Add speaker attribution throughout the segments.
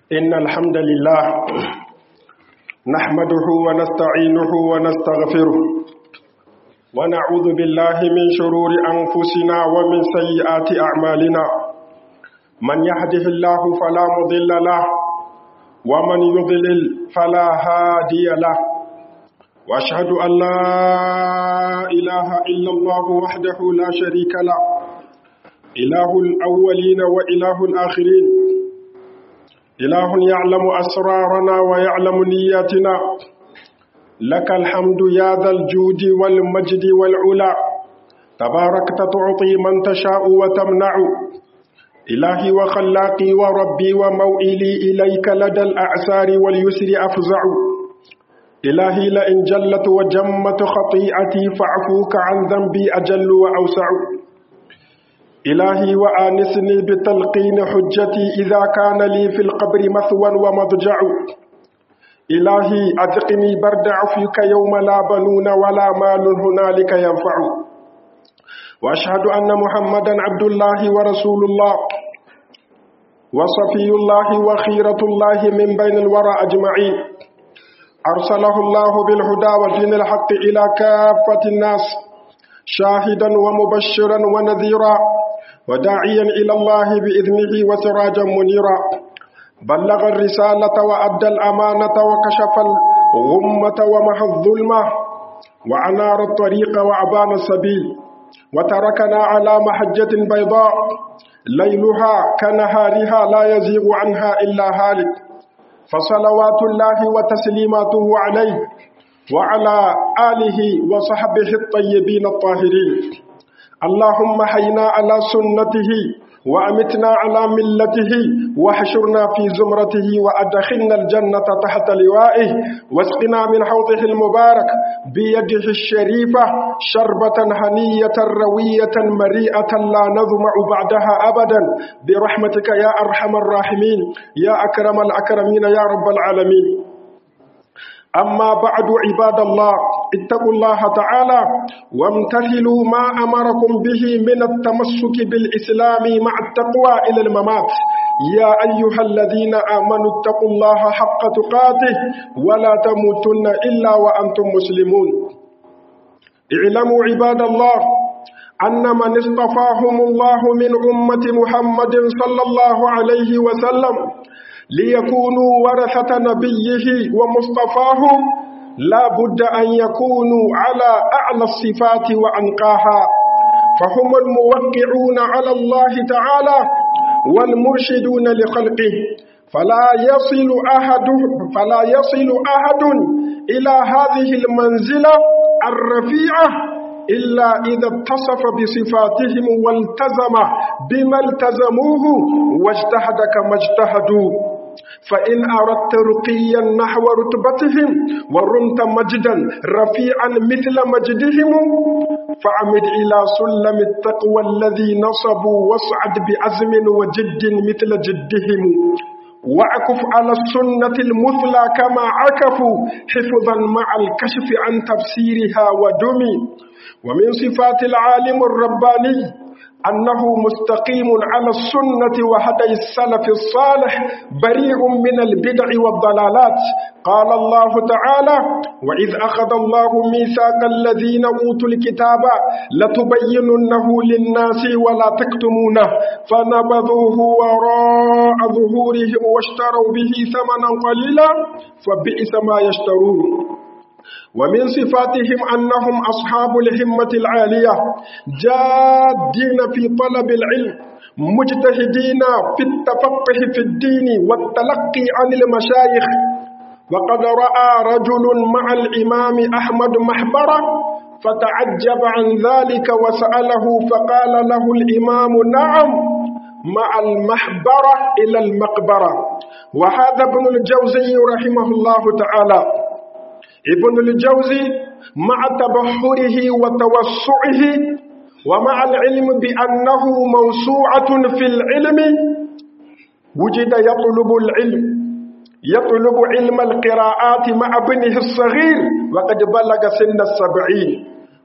Speaker 1: إن الحمد لله نحمده ونستعينه ونستغفره ونعوذ بالله من شرور أنفسنا ومن سيئات أعمالنا من يهده الله فلا مضل له ومن يضلل فلا هادي له وأشهد أن لا إله إلا الله وحده لا شريك له إله الأولين وإله الآخرين إله يعلم أسرارنا ويعلم نياتنا لك الحمد يا ذا الجود والمجد والعلا تباركت تعطي من تشاء وتمنع إلهي وخلاقي وربي وموئلي إليك لدى الأعسار واليسر أفزع إلهي لئن جلت وجمت خطيئتي فاعفوك عن ذنبي أجل وأوسع إلهي وآنسني بتلقين حجتي إذا كان لي في القبر مثوى ومضجع إلهي أذقني برد عفوك يوم لا بنون ولا مال هنالك ينفع وأشهد أن محمدا عبد الله ورسول الله وصفي الله وخيرة الله من بين الورى أجمعين أرسله الله بالهدى ودين الحق إلى كافة الناس شاهدا ومبشرا ونذيرا وداعيا إلى الله بإذنه وسراجا منيرا بلغ الرسالة وأدى الأمانة وكشف الغمة ومحى الظلمة وأنار الطريق وأبان السبيل وتركنا على محجة بيضاء ليلها كنهارها لا يزيغ عنها إلا هالك فصلوات الله وتسليماته عليه وعلى آله وصحبه الطيبين الطاهرين اللهم حينا على سنته وأمتنا على ملته واحشرنا في زمرته وأدخلنا الجنة تحت لوائه واسقنا من حوضه المبارك بيده الشريفة شربة هنية روية مريئة لا نظمع بعدها أبدا برحمتك يا أرحم الراحمين يا أكرم الأكرمين يا رب العالمين أما بعد عباد الله اتقوا الله تعالى وامتثلوا ما أمركم به من التمسك بالإسلام مع التقوى إلى الممات يا أيها الذين آمنوا اتقوا الله حق تقاته ولا تموتن إلا وأنتم مسلمون اعلموا عباد الله أن من اصطفاهم الله من أمة محمد صلى الله عليه وسلم ليكونوا ورثة نبيه ومصطفاه لا بد أن يكونوا على أعلى الصفات وأنقاها فهم الموقعون على الله تعالى والمرشدون لخلقه فلا يصل أحد فلا يصل أحد إلى هذه المنزلة الرفيعة إلا إذا اتصف بصفاتهم والتزم بما التزموه واجتهد كما اجتهدوا فإن أردت رقيا نحو رتبتهم ورمت مجدا رفيعا مثل مجدهم فعمد إلى سلم التقوى الذي نصبوا واصعد بعزم وجد مثل جدهم واعكف على السنة المثلى كما عكفوا حفظا مع الكشف عن تفسيرها ودمي ومن صفات العالم الرباني أنه مستقيم على السنة وهدي السلف الصالح بريء من البدع والضلالات قال الله تعالى وإذ أخذ الله ميثاق الذين أوتوا الكتاب لتبيننه للناس ولا تكتمونه فنبذوه وراء ظهورهم واشتروا به ثمنا قليلا فبئس ما يشترون ومن صفاتهم أنهم أصحاب الهمة العالية جادين في طلب العلم مجتهدين في التفقه في الدين والتلقي عن المشايخ وقد رأى رجل مع الإمام أحمد محبرة فتعجب عن ذلك وسأله فقال له الإمام نعم مع المحبرة إلى المقبرة وهذا ابن الجوزي رحمه الله تعالى ابن الجوزي مع تبحره وتوسعه ومع العلم بأنه موسوعة في العلم وجد يطلب العلم يطلب علم القراءات مع ابنه الصغير وقد بلغ سن السبعين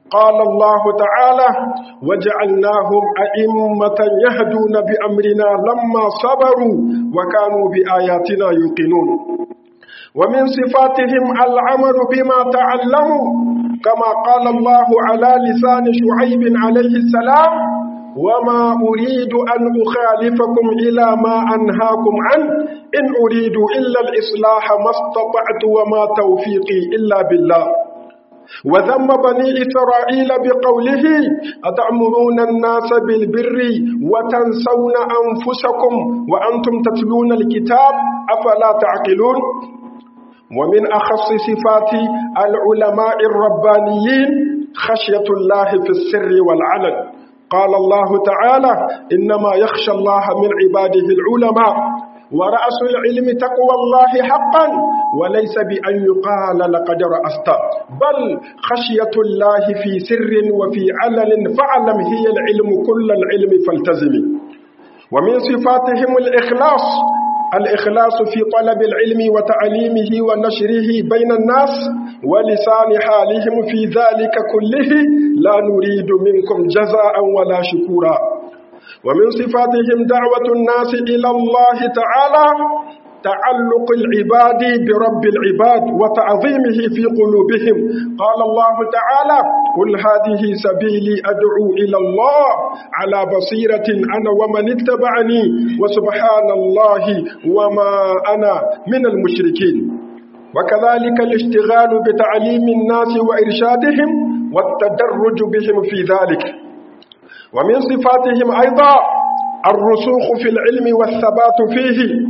Speaker 1: قال الله تعالى وجعلناهم أئمة يهدون بأمرنا لما صبروا وكانوا بآياتنا يوقنون ومن صفاتهم العمل بما تعلموا كما قال الله على لسان شعيب عليه السلام وما أريد أن أخالفكم إلى ما أنهاكم عنه إن أريد إلا الإصلاح ما استطعت وما توفيقي إلا بالله وذم بني إسرائيل بقوله أتأمرون الناس بالبر وتنسون أنفسكم وأنتم تتلون الكتاب أفلا تعقلون ومن أخص صفات العلماء الربانيين خشية الله في السر والعلن قال الله تعالى إنما يخشى الله من عباده العلماء ورأس العلم تقوى الله حقا وليس بأن يقال لقد رأست بل خشية الله في سر وفي علن فاعلم هي العلم كل العلم فالتزمي ومن صفاتهم الإخلاص الإخلاص في طلب العلم وتعليمه ونشره بين الناس ولسان حالهم في ذلك كله لا نريد منكم جزاء ولا شكورا ومن صفاتهم دعوة الناس إلى الله تعالى تعلق العباد برب العباد وتعظيمه في قلوبهم قال الله تعالى قل هذه سبيلي أدعو إلى الله على بصيرة أنا ومن اتبعني وسبحان الله وما أنا من المشركين وكذلك الاشتغال بتعليم الناس وإرشادهم والتدرج بهم في ذلك ومن صفاتهم أيضا الرسوخ في العلم والثبات فيه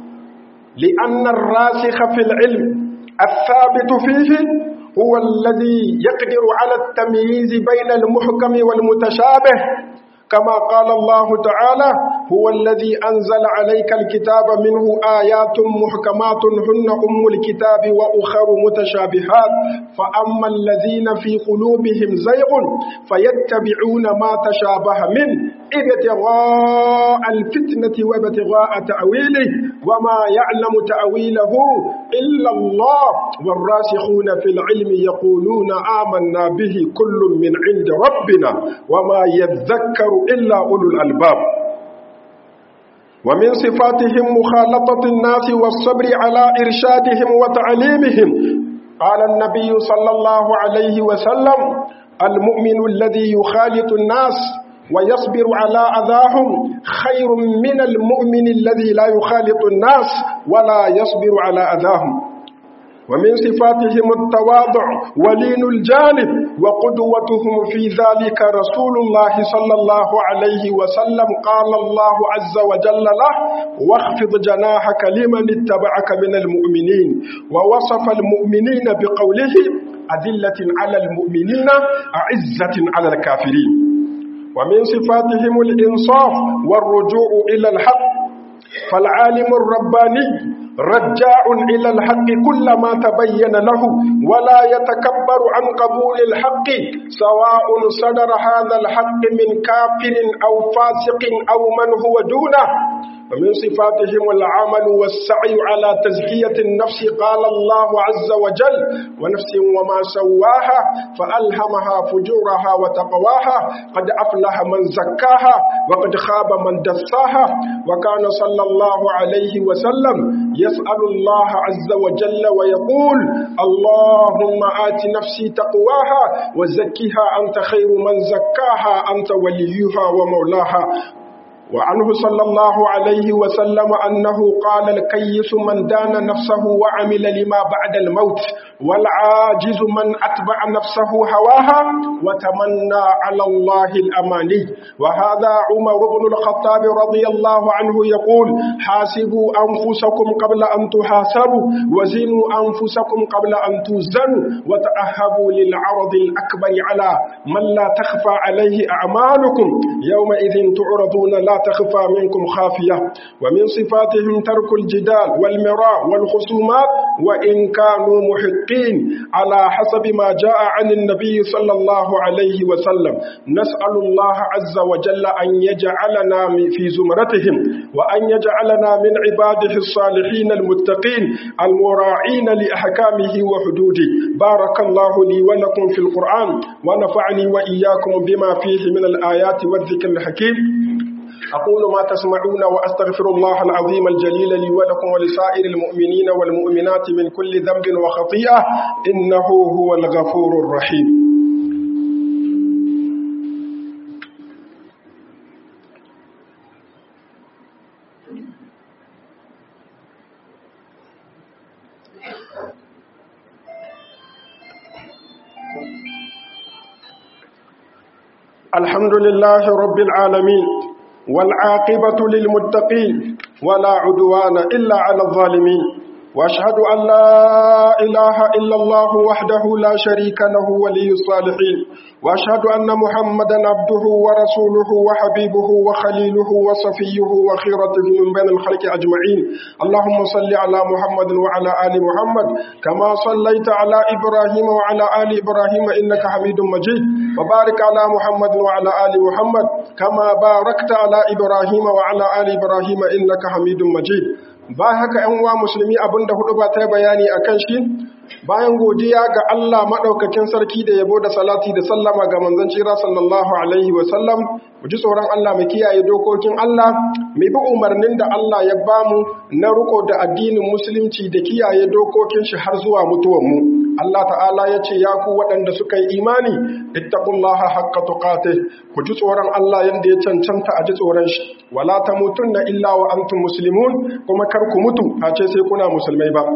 Speaker 1: لأن الراسخ في العلم الثابت فيه هو الذي يقدر على التمييز بين المحكم والمتشابه كما قال الله تعالى هو الذي أنزل عليك الكتاب منه آيات محكمات هن أم الكتاب وأخر متشابهات فأما الذين في قلوبهم زيغ فيتبعون ما تشابه منه ابتغاء الفتنة وابتغاء تأويله وما يعلم تأويله إلا الله والراسخون في العلم يقولون آمنا به كل من عند ربنا وما يذكر إلا أولو الألباب ومن صفاتهم مخالطة الناس والصبر على إرشادهم وتعليمهم قال النبي صلى الله عليه وسلم المؤمن الذي يخالط الناس ويصبر على أذاهم خير من المؤمن الذي لا يخالط الناس ولا يصبر على أذاهم ومن صفاتهم التواضع ولين الجانب وقدوتهم في ذلك رسول الله صلى الله عليه وسلم قال الله عز وجل له واخفض جناحك لمن اتبعك من المؤمنين ووصف المؤمنين بقوله أذلة على المؤمنين أعزة على الكافرين ومن صفاتهم الإنصاف والرجوع إلى الحق فالعالم الرباني رجاع إلى الحق كلما تبين له ولا يتكبر عن قبول الحق سواء صدر هذا الحق من كافر أو فاسق أو من هو دونه ومن صفاتهم العمل والسعي على تزكية النفس قال الله عز وجل ونفس وما سواها فألهمها فجورها وتقواها قد أفلح من زكاها وقد خاب من دساها وكان صلى الله عليه وسلم يسأل الله عز وجل ويقول اللهم آت نفسي تقواها وزكها أنت خير من زكاها أنت وليها ومولاها وعنه صلى الله عليه وسلم أنه قال الكيس من دان نفسه وعمل لما بعد الموت والعاجز من أتبع نفسه هواها وتمنى على الله الأماني وهذا عمر بن الخطاب رضي الله عنه يقول حاسبوا أنفسكم قبل أن تحاسبوا وزنوا أنفسكم قبل أن توزنوا وتأهبوا للعرض الأكبر على من لا تخفى عليه أعمالكم يومئذ تعرضون لا تخفى منكم خافية ومن صفاتهم ترك الجدال والمراء والخصومات وإن كانوا محقين على حسب ما جاء عن النبي صلى الله عليه وسلم نسأل الله عز وجل أن يجعلنا في زمرتهم وأن يجعلنا من عباده الصالحين المتقين المراعين لأحكامه وحدوده بارك الله لي ولكم في القرآن ونفعني وإياكم بما فيه من الآيات والذكر الحكيم أقول ما تسمعون وأستغفر الله العظيم الجليل لي ولكم ولسائر المؤمنين والمؤمنات من كل ذنب وخطيئة إنه هو الغفور الرحيم الحمد لله رب العالمين والعاقبة للمتقين ولا عدوان إلا على الظالمين وأشهد أن لا إله إلا الله وحده لا شريك له ولي الصالحين وأشهد أن محمدا عبده ورسوله وحبيبه وخليله وصفيه وخيرته من بين الخلق أجمعين اللهم صل على محمد وعلى آل محمد كما صليت على إبراهيم وعلى آل إبراهيم إنك حميد مجيد وبارك على محمد وعلى آل محمد كما باركت على إبراهيم وعلى آل إبراهيم إنك حميد مجيد ba haka ‘yan uwa musulmi abinda hudu ba ta bayani a kan shi bayan godiya ga Allah maɗaukakin sarki da yabo da salati da sallama ga manzon cira sallallahu alaihi wasallam mu ji tsoron Allah mu kiyaye dokokin Allah mu bi umarnin da Allah ya bamu na riko da addinin musulunci da kiyaye dokokin shi har zuwa mutuwan mu Allah ta'ala ya ce ya ku waɗanda suka yi imani ittaqullaha haqqa tuqatih ku ji tsoron Allah yanda ya cancanta a ji tsoron shi wala tamutunna illa wa antum muslimun kuma kar ku mutu face sai kuna musulmai ba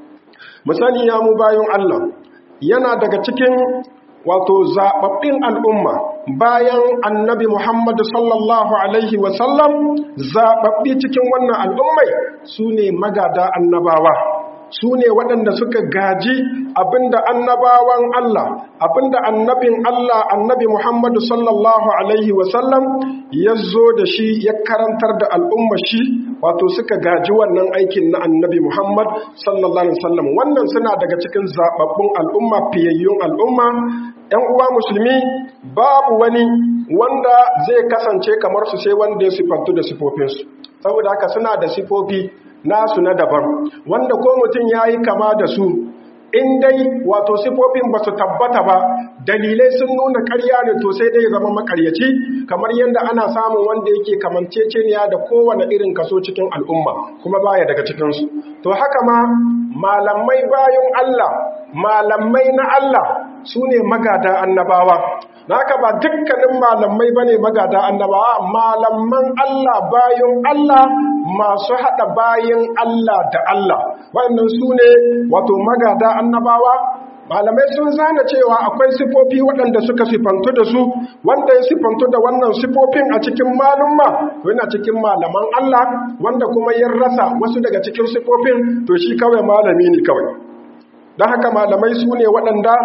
Speaker 1: misali ya mu bayan Allah yana daga cikin wato zaɓaɓɓin al'umma bayan annabi Muhammad sallallahu Alaihi wasallam zaɓaɓɓi cikin wannan al'ummai su ne magada annabawa su ne waɗanda suka gaji abinda annabawan Allah abinda annabin Allah annabi Muhammadu sallallahu Alaihi wasallam ya zo da shi ya karantar da al'umma shi wato suka gaji wannan aikin na annabi Muhammad sallallahu Alaihi wasallam wannan suna daga cikin zaɓaɓɓun al'umma fiyayyun al'umma ‘yan uwa musulmi babu wani wanda zai kasance kamar su sai wanda ya sifantu da sifofinsu saboda haka suna da sifofi nasu na daban wanda ko mutum ya yi kama da su in dai wato sifofin ba su tabbata ba dalilai sun nuna karya ne to sai dai zama makaryaci kamar yadda ana samun wanda yake kamanceceniya da kowane irin kaso cikin al'umma kuma baya daga cikinsu to haka ma malamai bayan Allah malamai na Allah su ne magada annabawa naka ba dukkanin malamai ba ne magada annabawa malaman Allah bayan Allah masu haɗa bayan Allah da Allah wannan su ne wato magada annabawa malamai sun zana cewa akwai sifofi waɗanda suka sifantu da su wanda ya sifantu da wannan sifofin a cikin malumma yana cikin malaman Allah wanda kuma ya rasa wasu daga cikin sifofin to shi kawai malami ne kawai don haka malamai su ne waɗanda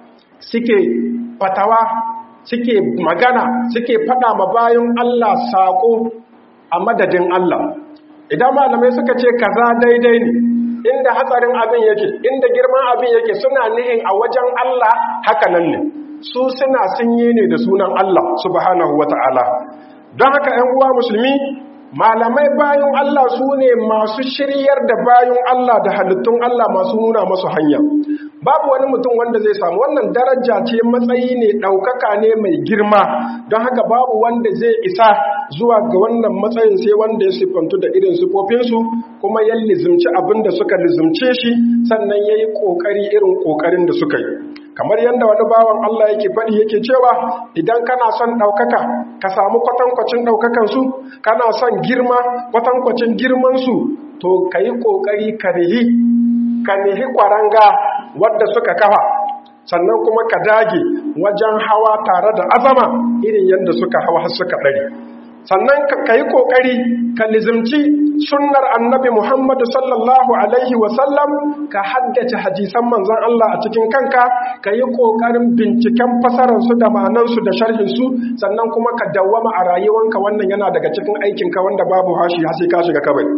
Speaker 1: suke fatawa suke magana suke faɗa ma bayan Allah saƙo a madadin Allah idan malamai suka ce kaza daidai ne inda hatsarin abin yake inda girman abin yake suna nihin a wajen Allah haka nan ne su suna sunye ne da sunan Allah subhanahu wata'ala don haka 'yan uwa musulmi malamai bayan Allah su ne masu shiryar da bayan Allah da halittun Allah masu nuna masu hanya babu wani mutum wanda zai samu wannan daraja ce matsayi ne ɗaukaka ne mai girma don haka babu wanda zai isa zuwa ga wannan matsayin sai wanda ya siffantu da irin siffofinsu kuma ya lizimci abin da suka lizimce shi sannan ya yi ƙoƙari irin ƙoƙarin da suka yi kamar yadda wani bawan Allah yake faɗi yake cewa idan kana son ɗaukaka ka samu kwatankwacin ɗaukakansu kana son girma kwatankwacin girmansu to ka yi ƙoƙari ka nihi ka nihi ƙwaranga wadda suka kafa sannan kuma ka dage wajen hawa tare da azama irin yadda suka hawa har suka ɗari sannan ka yi ƙoƙari ka lizimci sunnar annabi Muhammadu sallallahu Alaihi wasallam ka haddace hadisan manzan Allah a cikin kanka ka yi ƙoƙarin binciken fasararsu da ma'anansu da sharhinsu sannan kuma ka dawwama a rayuwanka wannan yana daga cikin aikinka wanda babu hashi hasi ka shiga kabari.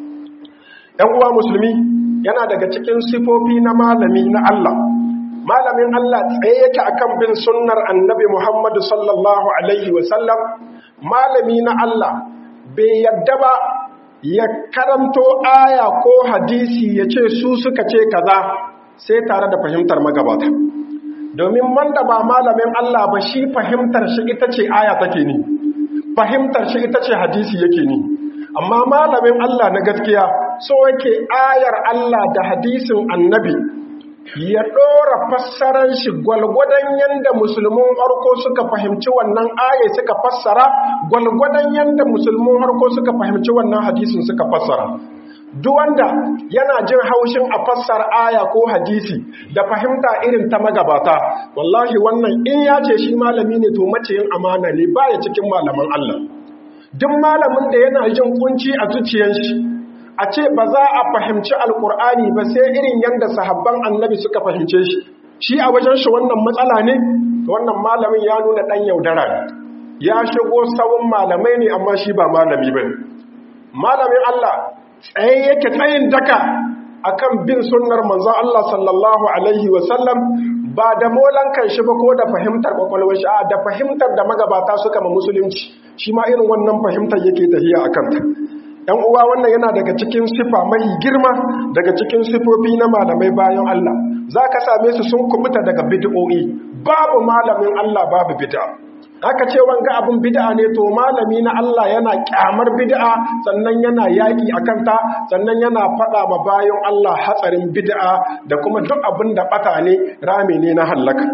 Speaker 1: ‘Yan uwa musulmi yana daga cikin sifofi na malami na Allah. Malamin Allah tsaye yake akan bin sunnar annabi Muhammadu sallallahu Alaihi wasallam malami na Allah bai yadda ba ya karanto aya ko hadisi ya ce su suka ce kaza sai tare da fahimtar magabata domin wanda ba malamin Allah ba shi fahimtar shi ita ce aya take ni fahimtar shi ita ce hadisi yake ni amma malamin Allah na gaskiya so yake ayar Allah da hadisin annabi ya ɗora fassarar shi gwalgwadon yadda musulmin harko suka fahimci wannan aya suka fassara gwalgwadon yadda musulmin harko suka fahimci wannan hadisin suka fassara duk wanda yana jin haushin a fassar aya ko hadisi da fahimta irin ta magabata wallahi wannan in ya ce shi malami ne to maciyin amana ne baya cikin malaman Allah duk malamin da yana jin kunci a zuciyar shi a ce ba za a fahimci alkur'ani ba sai irin yadda sahabban annabi suka fahimce shi shi a wajen shi wannan matsala ne wannan malamin ya nuna ɗan yaudara ya shigo sawun malamai ne amma shi ba malami ba malamin Allah tsaye yake tsayin daka akan bin sunnar manzon Allah sallallahu alaihi wasallam ba da molan shi ba ko da fahimtar kwakwalwar shi a da fahimtar da magabata suka ma musulunci shi ma irin wannan fahimtar yake tafiya a kanta ‘yan uwa wannan yana daga cikin sifa mai girma daga cikin sifofi na malamai bayan Allah za ka same su sun kubuta daga bid'o'i babu malamin Allah babu bid'a aka ce wanga abin bid'a ne to malami na Allah yana kyamar bid'a sannan yana yaƙi a kanta sannan yana faɗa ma bayan Allah hatsarin bid'a da kuma duk abin da ɓata ne rami ne na hallaka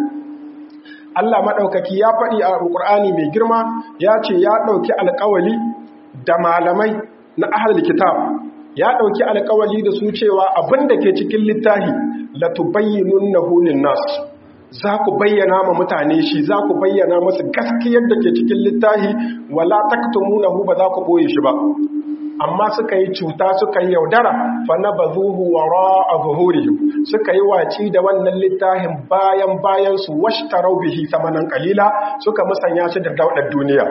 Speaker 1: Allah maɗaukaki ya faɗi a Alƙur'ani mai girma ya ce ya ɗauki alƙawali da malamai na ahalar kitab ya ɗauki alkawali da su cewa abin da ke cikin littahi la tubayyinun na hulun nasu za ku bayyana ma mutane shi za ku bayyana masu gaskiyar da ke cikin littahi wala taktumunahu ba za ku boye shi ba amma suka yi cuta suka yi yaudara fa na bazuhu wara zuhurihim suka yi waci da wannan littafin bayan bayan su washtarau bihi samanan kalila suka musanya shi da daudar duniya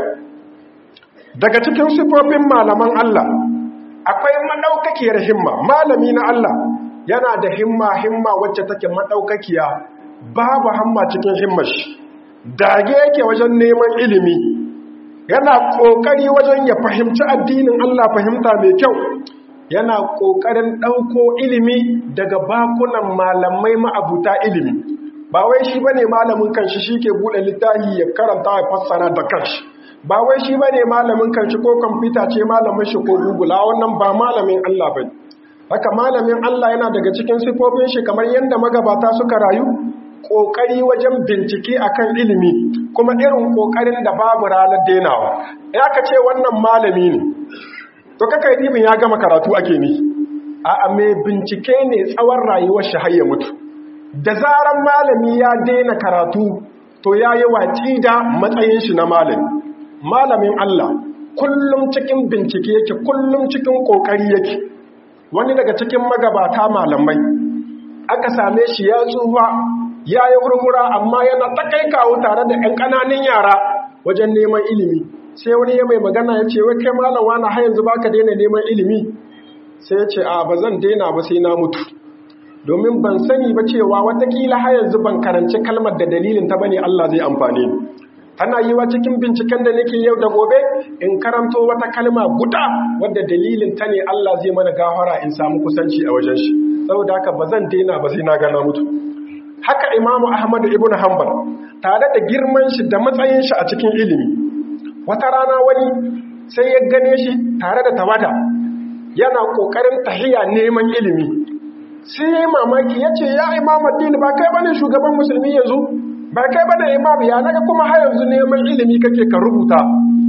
Speaker 1: daga cikin sifofin malaman Allah akwai madaukakiyar himma malami na Allah yana da himma himma wacce take madaukakiya babu hamma cikin himmar shi dage yake wajen neman ilimi yana kokari wajen ya fahimci addinin Allah fahimta mai kyau yana kokarin dauko ilimi daga bakunan malamai ma'abuta ilimi ba wai shi bane malamin kanshi shike bude littafi ya karanta ya fassara da kanshi ba wai shi bane malamin kanshi ko kwamfuta ce malamin shi ko google a wannan ba malamin Allah bane haka malamin Allah yana daga cikin sifofin shi kamar yadda magabata suka rayu kokari wajen bincike akan ilimi kuma irin kokarin da babu ranar denawa ya ka ce wannan malami ne to kaka yi ya gama karatu ake ni a mai bincike ne tsawon rayuwar shi har ya mutu da zaran malami ya daina karatu to ya yi waci da matsayin shi na malami malamin Allah kullum cikin bincike yake kullum cikin kokari yake wani daga cikin magabata malamai aka same shi ya tsufa ya yi hurhura amma yana takai kawo tare da 'yan ƙananan yara wajen neman ilimi sai wani ya mai magana ya ce wai kai malam wani har yanzu baka daina neman ilimi sai ya ce a ba zan daina ba sai na mutu domin ban sani ba cewa watakila har yanzu ban karanci kalmar da dalilin ta bane Allah zai amfane ni tana yi wa cikin binciken da nake yau da gobe in karanto wata kalma guda wadda dalilin ta ne Allah zai mana gafara in samu kusanci a wajen shi saboda haka ba zan daina ba sai na gana mutu haka imamu ahmad ibn hanbal tare da girman shi da matsayin shi a cikin ilimi wata rana wani sai ya gane shi tare da tawada yana kokarin tahiya neman ilimi sai mamaki ya ce ya imam addini ba kai bane shugaban musulmi yanzu ba kai bane imam ya naga kuma har yanzu neman ilimi kake ka rubuta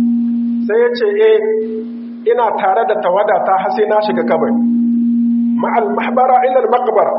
Speaker 1: sai ya ce eh ina tare da tawada ta har sai na shiga kabari ma'al mahbara ila al-maqbara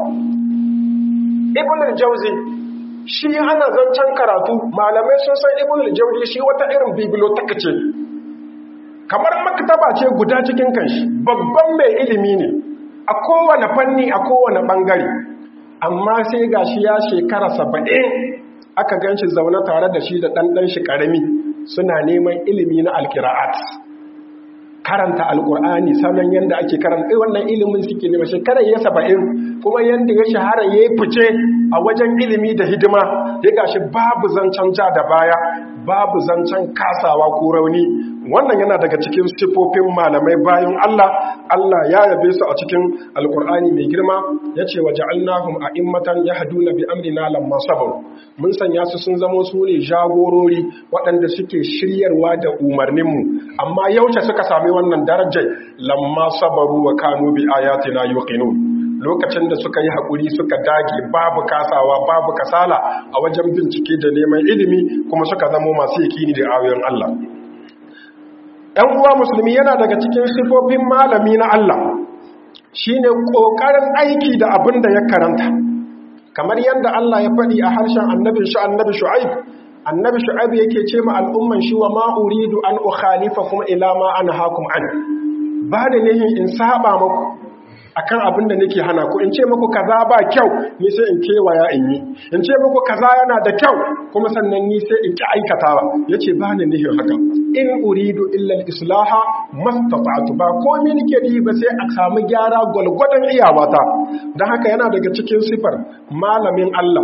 Speaker 1: ibn al-jawzi shi ana zancen karatu malamai sun san ibn al-jawzi shi wata irin biblioteka ce kamar maktaba ce guda cikin kanshi babban mai ilimi ne a kowane fanni a kowane bangare amma sai gashi ya shekara saba'in aka gan shi zaune tare da shi da ɗanɗan shi ƙarami suna neman ilimi na alkira'at karanta alkur'ani sanan yadda ake karanta wannan ilimin suke nema shekarar ya saba'in kuma yadda ya shahara ya yi fice a wajen ilimi da hidima ya gashi babu zancen ja da baya babu zancen kasawa ko rauni wannan yana daga cikin sifofin malamai bayan Allah Allah ya yabe su a cikin alkur'ani mai girma ya ce wa ja'alnahum a'immatan yahduna bi amrina lamma sabaru mun sanya su sun zamo su ne jagorori waɗanda suke shiryarwa da umarninmu amma yaushe suka sami wannan darajar lamma sabaru wa kanu bi ayatina yuqinun lokacin da suka yi haƙuri suka dage babu kasawa babu kasala a wajen bincike da neman ilimi kuma suka zamo masu yakini da ayoyin Allah ‘yan uwa musulmi yana daga cikin sifofin malami na Allah shi ne ƙoƙarin aiki da abin da ya karanta kamar yadda Allah ya faɗi a harshen annabin shi annabi shu'aib annabi shu'aib yake ce ma al'umman shi wa ma uridu an ukhalifa kuma ila ma ana hakum an ba da nihin in saba maku akan abin da nake hana ku in ce muku kaza ba kyau ni sai in kewaya in yi in ce muku kaza yana da kyau kuma sannan ni sai in ki aikatawa yace ba ni nihin haka in uridu illa al-islaha mastata'tu ba komai nake yi ba sai a samu gyara gwalgwadon iyawata dan haka yana daga cikin sifar malamin Allah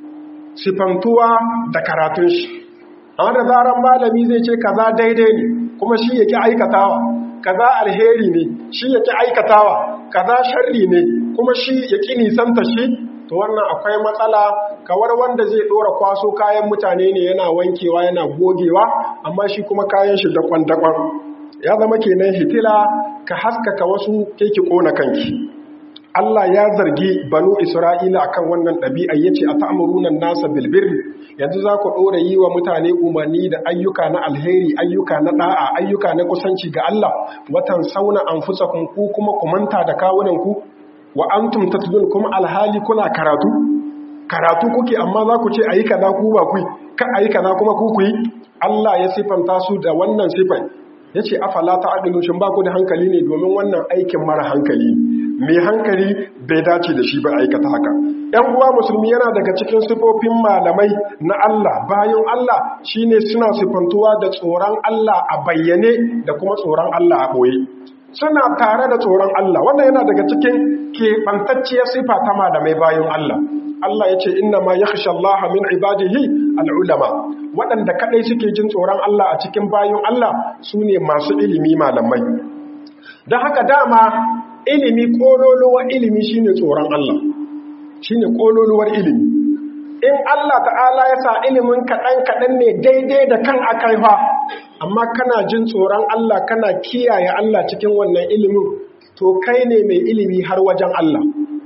Speaker 1: sifantuwa da karatun shi amma da zaran malami zai ce kaza daidai ne kuma shi yake aikatawa kaza alheri ne shi yake aikatawa kaza sharri ne kuma shi yake nisanta shi to wannan akwai matsala kawar wanda zai dora kwaso kayan mutane ne yana wankewa yana gogewa amma shi kuma kayan shi dakon dakon ya zama kenan hitila ka haskaka wasu keke kona kanki Allah ya zargi banu Isra'ila akan wannan ɗabi'a yace a ta'muruna nasa bil birri yanzu za ku ɗora yi wa mutane umarni da ayyuka na alheri ayyuka na ɗa'a ayyuka na kusanci ga Allah watan sauna anfusakum ku kuma ku manta da kawunan ku wa antum tatlun kuma alhali kuna karatu karatu kuke amma za ku ce ayi kaza ku ba ku ka ayi kaza kuma ku ku yi Allah ya sifanta su da wannan sifan yace afala ta'dilu shin ba ku da hankali ne domin wannan aikin mara hankali mai hankali bai dace da shi ba aikata haka ‘yan uwa musulmi yana daga cikin sifofin malamai na Allah bayan Allah shine suna sifantuwa da tsoron Allah a bayyane da kuma tsoron Allah a ɓoye suna tare da tsoron Allah wannan yana daga cikin keɓantacciyar sifa ta malamai bayan Allah Allah ya ce inna ma yakhsha Allah min ibadihi al'ulama waɗanda kaɗai suke jin tsoron Allah a cikin bayan Allah su ne masu ilimi malamai don haka dama ilimi kololuwar ilimi shine tsoron Allah shine kololuwar ilimi in Allah ta'ala ya sa ilimin kaɗan kaɗan ne daidai da kan akaifa amma kana jin tsoron Allah kana kiyaye Allah cikin wannan ilimin to kai ne mai ilimi har wajen Allah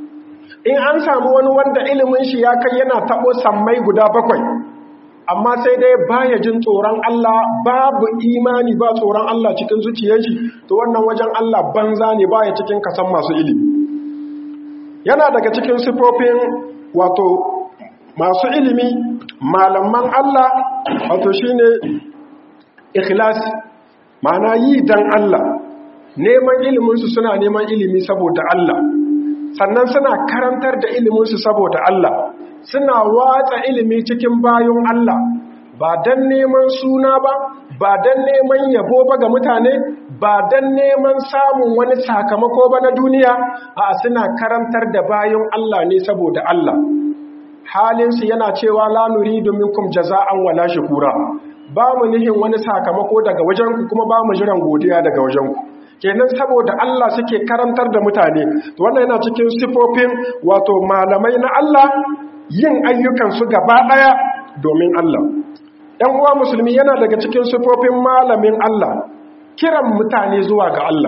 Speaker 1: in an samu wani wanda ilimin shi ya kai yana taɓo sammai guda bakwai amma sai dai baya jin tsoron Allah babu imani ba tsoron Allah cikin zuciyar shi to wannan wajen Allah banza ne baya cikin kasan masu ilimi yana daga cikin sifofin wato masu ilimi malaman Allah wato shine ikhlas ma'ana yi dan Allah neman iliminsu suna neman ilimi saboda Allah sannan suna karantar da iliminsu saboda Allah suna watsa ilimi cikin bayan Allah ba don neman suna ba ba don neman yabo ba ga mutane ba don neman samun wani sakamako ba na duniya a suna karantar da bayan Allah ne saboda Allah halinsu yana cewa la nuridu minkum jaza'an wala shukura ba mu nihin wani sakamako daga wajenku kuma ba mu jiran godiya daga wajenku kenan saboda Allah suke karantar da mutane wannan yana cikin sifofin wato malamai na Allah yin ayyukansu gaba ɗaya domin Allah ‘yan uwa musulmi yana daga cikin sifofin malamin Allah kiran mutane zuwa ga Allah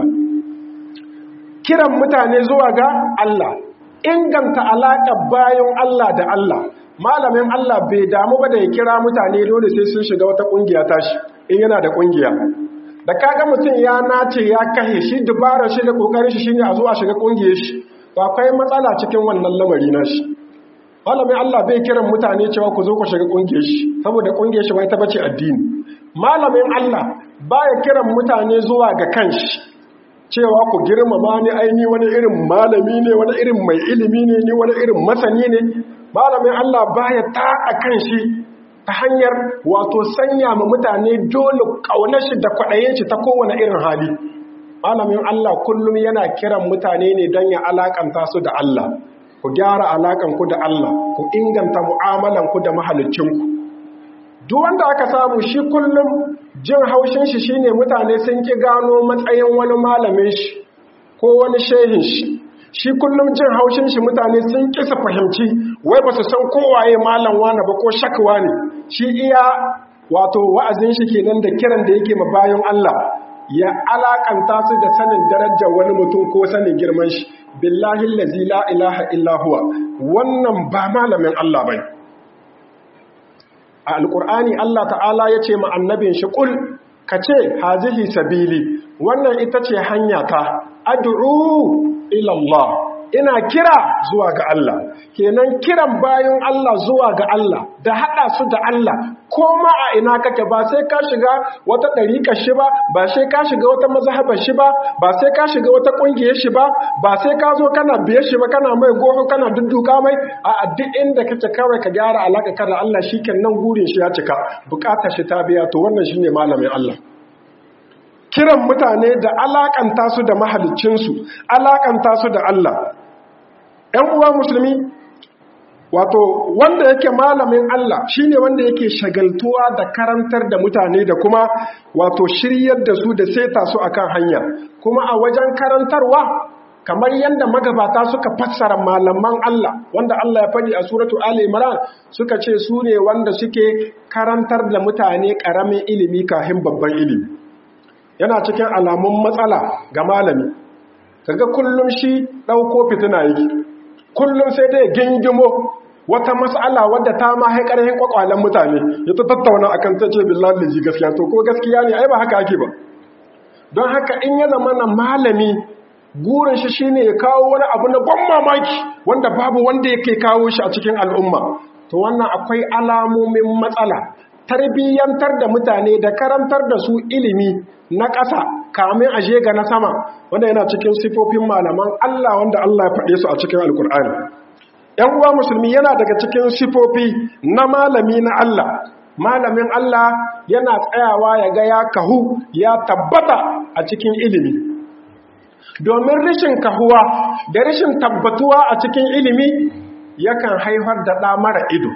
Speaker 1: kiran mutane zuwa ga Allah inganta alaƙa bayan Allah da Allah malamin Allah bai damu ba da ya kira mutane dole sai sun shiga wata ƙungiya tashi in yana da ƙungiya da kaga mutum ya nace ya kahe shi dubarar shi da ƙoƙarin shi shine a zuwa shiga ƙungiyar shi ba akwai matsala cikin wannan lamari na shi malamin Allah bai kiran mutane cewa ku zo ku shiga kungiyar shi saboda kungiyar shi bai ta bace addini malamin Allah baya kiran mutane zuwa ga kanshi cewa ku girmama ni aini wani irin malami ne wani irin mai ilimi ne ni wani irin masani ne malamin Allah baya taƙa kanshi ta hanyar wato sanya ma mutane dole ƙaunar shi da kwaɗayen shi ta kowane irin hali malamin Allah kullum yana kiran mutane ne don ya alakanta su da Allah ku gyara alakanku da Allah ku inganta mu'amalanku da mahalicinku duk wanda aka samu shi kullum jin haushin shi shine mutane sun ki gano matsayin wani malamin shi ko wani shehin shi shi kullum jin haushin shi mutane sun ki su fahimci wai ba su san kowaye malam wani ba ko shakwa ne shi iya wato wa'azin shi kenan da kiran da yake ma bayan Allah ya alakanta su da sanin darajar wani mutum ko sanin girman shi billahi allazi la ilaha illa huwa wannan ba malamin Allah bai a alqur'ani Allah ta'ala yace ma annabin shi kul kace hazihi sabili wannan ita ce hanya ta ad'u ila Allah ina kira zuwa ga Allah kenan kiran bayan Allah zuwa ga Allah da hada su da Allah ko ma a ina kake ba sai ka shiga wata dariƙar shi ba ba sai ka shiga wata mazhabar shi ba ba sai ka shiga wata ƙungiyar shi ba ba sai ka zo kana biye shi ba kana mai goho kana dudduka mai a duk inda kake kawai ka gyara alaka ka da Allah shikenan gurin shi ya cika bukatar shi ta biya to wannan shine malamin Allah kiran mutane da alakanta su da mahaliccinsu alakanta su da Allah ‘yan uwa musulmi wato wanda yake malamin Allah shine wanda yake shagaltuwa da karantar da mutane da kuma wato shiryar da su da seta su akan hanya kuma a wajen karantarwa kamar yadda magabata suka fassara malaman Allah wanda Allah ya faɗi a suratu Ali Imran suka ce su ne wanda suke karantar da mutane ƙaramin ilimi kafin babban ilimi yana cikin alamun matsala ga malami kaga kullum shi ɗauko fitina yake kullum sai dai gingimo wata mas'ala wadda ta ma haƙarhin kwakwalen mutane ya ta tattauna akan ta ce billahi da ji gaskiya to ko gaskiya ne ai ba haka ake ba don haka in ya zama na malami gurin shi shine ya kawo wani abu na ban mamaki wanda babu wanda yake kawo shi a cikin al'umma to wannan akwai alamomin matsala tarbiyyantar da mutane da karantar da su ilimi na ƙasa kamin aje ga na sama wanda yana cikin sifofin malaman Allah wanda Allah ya faɗe su a cikin alkur'ani ‘yan uwa musulmi yana daga cikin sifofi na malami na Allah malamin Allah yana tsayawa ya ga ya kahu ya tabbata a cikin ilimi domin rashin kahuwa da rashin tabbatuwa a cikin ilimi yakan haifar da ɗa mara ido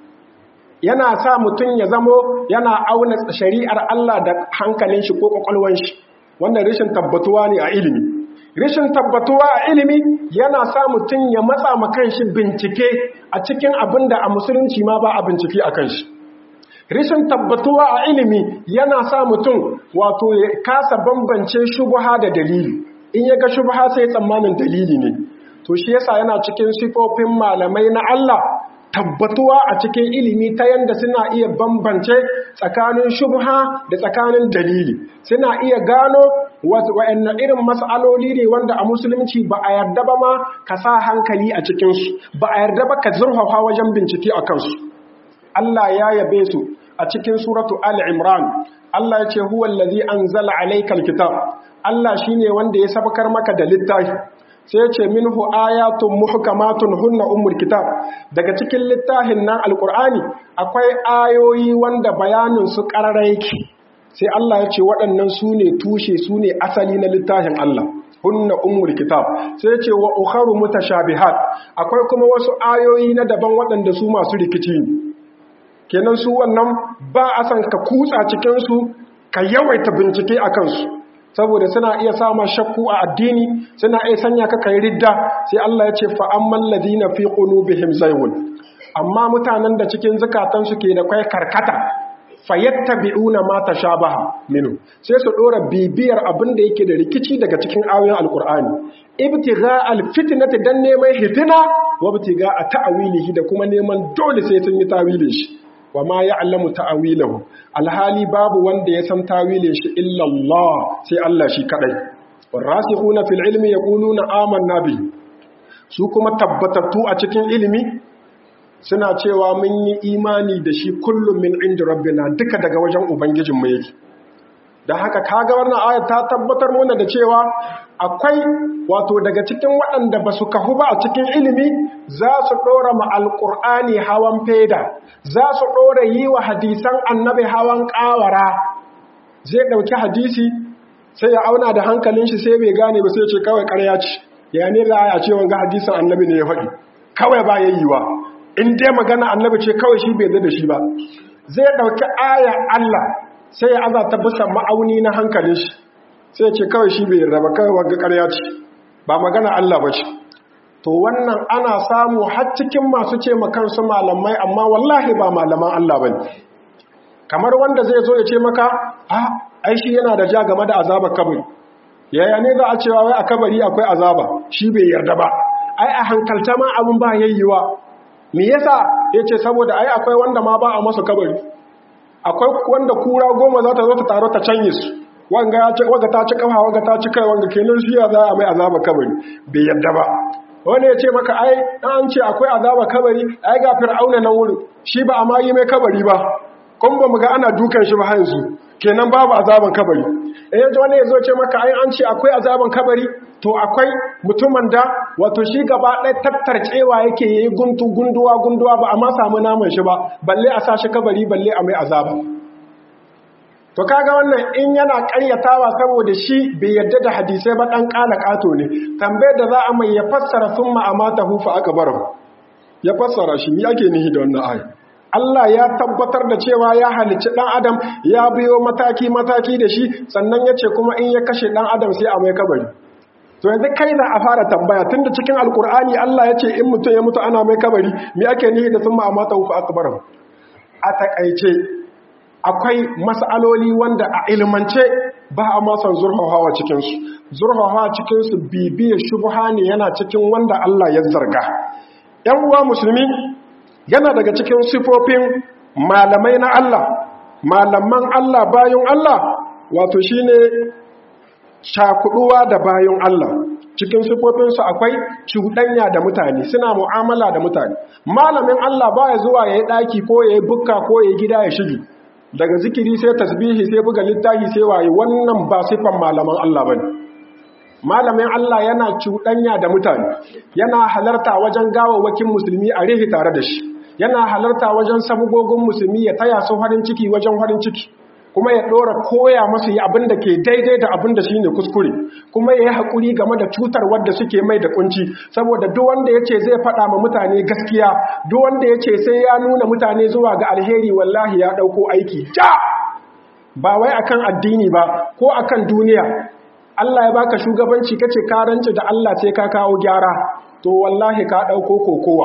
Speaker 1: yana sa mutum ya zamo yana auna shari'ar Allah da hankalin shi ko kwakwalwan shi wannan rashin tabbatuwa ne a ilimi rashin tabbatuwa a ilimi yana sa mutum ya matsa ma kanshi bincike a cikin abin da a musulunci ma ba a bincike a kanshi rashin tabbatuwa a ilimi yana sa mutum wato ya kasa bambance shubha da dalili in ya ga shubha sai tsammanin dalili ne to shi yasa yana cikin sifofin malamai na Allah tabbatuwa a cikin ilimi ta yanda suna iya bambance tsakanin shubha da tsakanin dalili suna iya gano wa'annan irin mas'aloli ne wanda a musulunci ba a yarda ba ma ka sa hankali a cikinsu ba a yarda ba ka zurfafa wajen bincike a kansu Allah ya yabe su a cikin suratu al-imran Allah ya ce huwa allazi anzala alaykal kitab Allah shine wanda ya sabakar maka da littafi sai ce minhu ayatun muhkamatun hunna ummul kitab daga cikin littafin nan alqur'ani akwai ayoyi wanda bayanin su qarara yake sai Allah ya ce waɗannan su ne tushe su ne asali na littafin Allah hunna ummul kitab sai ce wa ukharu mutashabihat akwai kuma wasu ayoyi na daban waɗanda su masu rikici ne kenan su wannan ba a san ka kutsa cikin su ka yawaita bincike akan su saboda suna iya sama shakku a addini suna iya sanya ka kai ridda sai Allah ya ce fa ammal ladina fi qulubihim zaygun amma mutanen da cikin zakatan su ke da kai karkata fayattabi'una ma tashabaha minhu sai su dora bibiyar abin da yake da rikici daga cikin ayoyin alqur'ani ibtigha alfitnati dan neman hitina wa ibtigha ta'wilihi da kuma neman dole sai sun yi tawilin shi wa ma ya'lamu ta'wilahu alhali babu wanda ya san tawilin shi illa Allah sai Allah shi kadai warasikhuna fil ilmi yaquluna amanna bihi su kuma tabbatattu a cikin ilimi suna cewa mun yi imani da shi kullum min inda rabbina duka daga wajen ubangijinmu yake da haka kaga wannan ayat ta tabbatar mana da cewa akwai wato daga cikin waɗanda ba su kahu ba a cikin ilimi za su ɗora ma alƙur'ani hawan feda za su ɗora yi wa hadisan annabi hawan ƙawara zai ɗauki hadisi sai ya auna da hankalin shi sai bai gane ba sai ce kawai ƙarya ce ya ne za a ce wanga hadisan annabi ne ya faɗi kawai ba yayiwa in dai magana annabi ce kawai shi bai zai da shi ba zai ɗauki aya Allah sai ya aza ta bisa ma'auni na hankalin shi sai ce kawai shi bai raba kawai wagga ƙarya ce ba magana Allah ba ce to wannan ana samu har cikin masu ce kansu malamai amma wallahi ba malaman Allah ba kamar wanda zai zo ya ce maka a ai shi yana da ja game da azabar kabari yaya ne za a cewa wai a kabari akwai azaba shi bai yarda ba ai a hankalta ma abin ba yayyiwa me yasa yace saboda ai akwai wanda ma ba a masa kabari akwai wanda kura goma za ta zo ta taro ta canye su wanga ya ce waga ta ci kafa waga ta ci kai wanga kenan shi ya za a mai azaba kabari bai yadda ba wani ya ce maka ai an ce akwai azaba kabari ai ga fir'auna nan wurin shi ba a ma yi mai kabari ba kun ba mu ga ana dukan shi ba yanzu kenan babu azaban kabari eh wani ya zo ce maka ai an ce akwai azaban kabari to akwai mutumin da wato shi gaba ɗaya tattarcewa yake yi guntu gunduwa gunduwa ba a ma samu naman shi ba balle a sa shi kabari balle a mai azaba to kaga wannan in yana ƙaryatawa saboda shi bai yadda da hadisai ba ɗan ƙala ƙato ne tambayar da za a mai ya fassara sun ma'amata hufa aka bar ya fassara shi mi ake nihi da wannan ayi Allah ya tabbatar da cewa ya halicci ɗan adam ya biyo mataki-mataki da shi sannan ya ce kuma in ya kashe ɗan adam sai a mai kabari to yanzu kai za a fara tambaya tunda cikin alkur'ani Allah ya ce in mutum ya mutu ana mai kabari me ake nihi da sun ma'amata hufa akbar a takaice akwai mas'aloli wanda a ilmance ba a masan zurfafawa cikinsu zurfafawa cikinsu bibiyar shubha ne yana cikin wanda Allah ya zarga yan uwa musulmi yana daga cikin sifofin malamai na Allah malaman Allah bayan Allah wato shine shakuduwa da bayan Allah cikin sifofinsu akwai cuɗanya da mutane suna mu'amala da mutane malamin Allah baya zuwa yayi daki ko yayi bukka ko yayi gida ya shige daga zikiri sai tasbihi sai buga littafi sai waye wannan ba sifan malaman Allah bane malamin Allah yana cuɗanya da mutane yana halarta wajen gawawwakin musulmi a rihi tare da shi yana halarta wajen sabugogin musulmi ya taya su farin ciki wajen farin ciki kuma ya ɗora koya masu yi abin da ke daidai da abin da shi ne kuskure kuma ya yi haƙuri game da cutar wadda suke mai da kunci saboda duk wanda ya ce zai faɗa ma mutane gaskiya duk wanda ya ce sai ya nuna mutane zuwa ga alheri wallahi ya ɗauko aiki ja ba wai akan addini ba ko akan duniya Allah ya baka shugabanci kace ka rance da Allah sai ka kawo gyara to wallahi ka ɗauko kokowa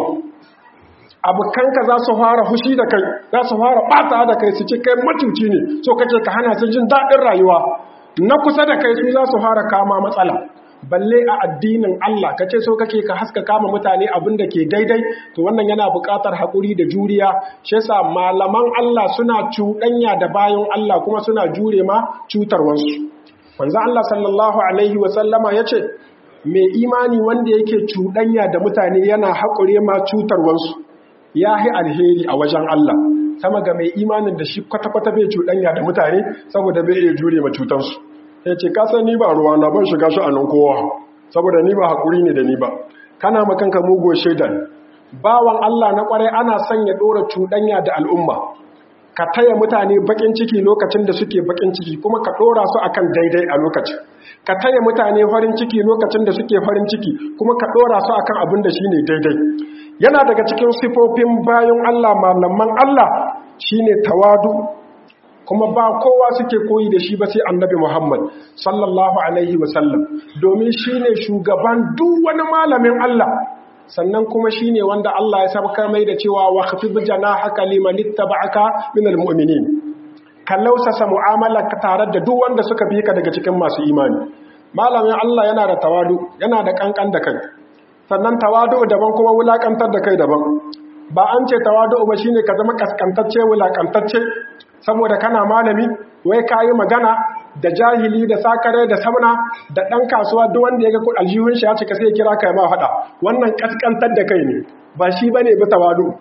Speaker 1: abokanka za su fara hushi da kai za su fara ɓata da kai su ce kai matuci ne so kake ka hana su jin daɗin rayuwa na kusa da kai su za su fara kama matsala balle a addinin Allah ka ce so kake ka haska kama mutane abin da ke daidai to wannan yana buƙatar haƙuri da juriya shi yasa malaman Allah suna cuɗanya da bayan Allah kuma suna jure ma cutarwansu manzo Allah sallallahu alaihi wa sallama yace mai imani wanda yake cuɗanya da mutane yana haƙure ma cutarwansu ya yi alheri a wajen Allah sama ga mai imanin da shi kwata-kwata bai cuɗanya da mutane saboda bai iya jure ma cutansu ya ce kasan ni ba ruwa na ban shiga shi a nan kowa saboda ni ba haƙuri ne da ni ba kana makanka mugo shaidan bawan Allah na ƙwarai ana son ya ɗora cuɗanya da al'umma ka taya mutane baƙin ciki lokacin da suke baƙin ciki kuma ka ɗora su akan daidai a lokacin ka taya mutane farin ciki lokacin da suke farin ciki kuma ka ɗora su akan abin da shine daidai yana daga cikin sifofin bayan Allah malaman Allah shine tawadu kuma ba kowa suke koyi da shi ba sai annabi Muhammad sallallahu alaihi wasallam domin shine shugaban duk wani malamin Allah sannan kuma shine wanda Allah ya sabka mai da cewa wa khafid janahaka liman ittaba'aka minal mu'minin ka lausasa mu'amala ka tare da duk wanda suka bi ka daga cikin masu imani malamin Allah yana da tawadu yana da kankan da kai sannan tawadu daban kuma wulakantar da kai daban ba an ce tawadu ba shine ka zama kaskantacce wulakantacce saboda kana malami wai kayi magana da jahili da sakare da samna da dan kasuwa duk wanda ya ga aljihun shi ya cika sai ya kira kai ma fada wannan kaskantar da kai ne ba shi bane ba tawadu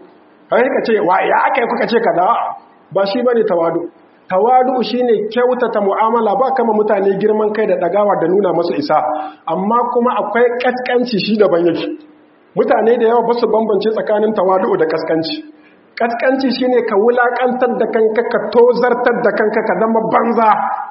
Speaker 1: kai ka ce wa ya aka yi kuka ce kaza ba shi bane tawadu tawadu shine kyautata mu'amala ba kama mutane girman kai da dagawa da nuna masu isa amma kuma akwai kaskanci shi daban yake mutane da yawa ba su bambance tsakanin tawadu da kaskanci kaskanci shine ka wulakantar da kanka ka tozartar da kanka ka zama banza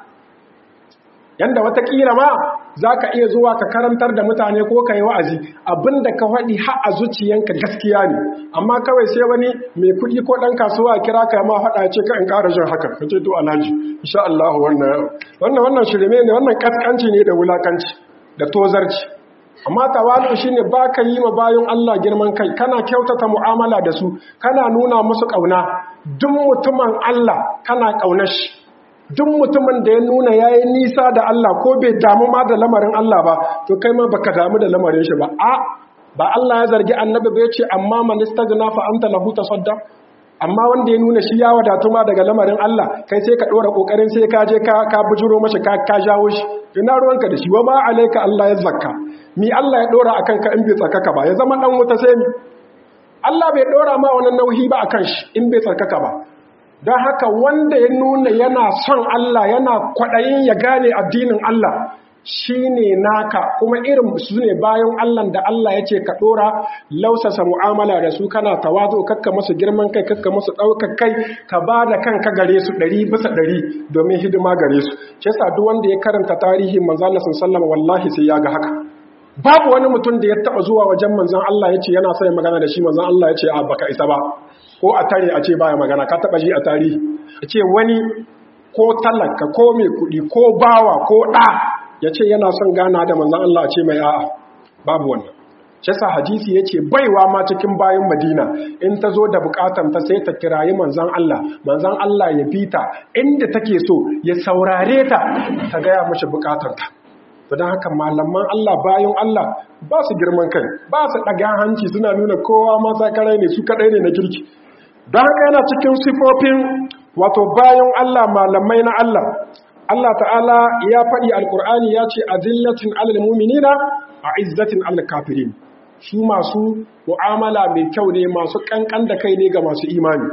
Speaker 1: yanda watakila ma za ka iya zuwa ka karantar da mutane ko ka yi wa'azi abinda ka faɗi ha a zuciyanka gaskiya ne amma kawai sai wani mai kuɗi ko ɗan kasuwa a kira ka ma faɗa ce ka in ƙara jin haka ka ce to alhaji insha Allah wannan wannan wannan shirme ne wannan kaskanci ne da wulakanci da tozarci amma tawalu shine baka yi ma bayan Allah girman kai kana kyautata mu'amala da su kana nuna musu kauna duk mutumin Allah kana kaunar shi duk mutumin da ya nuna yayi nisa da Allah ko bai damu ma da lamarin Allah ba to kai ma baka damu da lamarin shi ba a ba Allah ya zargi annabi ba yace amma man istagna fa anta lahu tasaddaq amma wanda ya nuna shi ya wadatu ma daga lamarin Allah kai sai ka dora kokarin sai ka je ka ka bujuro mashi ka ka jawo shi ina ruwanka da shi wa ma alayka Allah ya zakka mi Allah ya dora akan ka in bai tsarkaka ba ya zama dan wuta sai mi Allah bai dora ma wannan nauyi ba akan shi in bai tsarkaka ba don haka wanda ya nuna yana son Allah yana kwaɗayin ya gane addinin Allah shi ne naka kuma irin su ne bayan Allah da Allah ya ce ka ɗora lausasa mu'amala da su kana tawazo kakka masu girman kai kakka masu ɗaukar kai ka ba da kanka gare su ɗari bisa ɗari domin hidima gare su shi yasa duk wanda ya karanta tarihin manzon Allah sallallahu wallahi sai ya ga haka babu wani mutum da ya taɓa zuwa wajen manzon Allah ya ce yana son magana da shi manzon Allah ya ce a baka isa ba ko a tare a ce baya magana ka taba ji a tarihi a ce wani ko talaka ko mai kudi ko bawa ko ɗa ya ce yana son gana da manzan Allah a ce mai a'a babu wannan shasa hadisi ya ce baiwa ma cikin bayan madina in ta zo da bukatan ta sai ta kirayi manzan Allah manzan Allah ya bi ta inda take so ya saurare ta ta gaya mashi bukatanta don haka malaman Allah bayan Allah ba su girman kai ba su ɗaga hanci suna nuna kowa masa karai ne su kaɗai ne na kirki don haka yana cikin sifofin wato bayan Allah malamai na Allah Allah ta'ala ya faɗi alkur'ani ya ce a zillatin alal muminina a izzatin alal kafirin su masu mu'amala mai kyau ne masu ƙanƙan da kai ne ga masu imani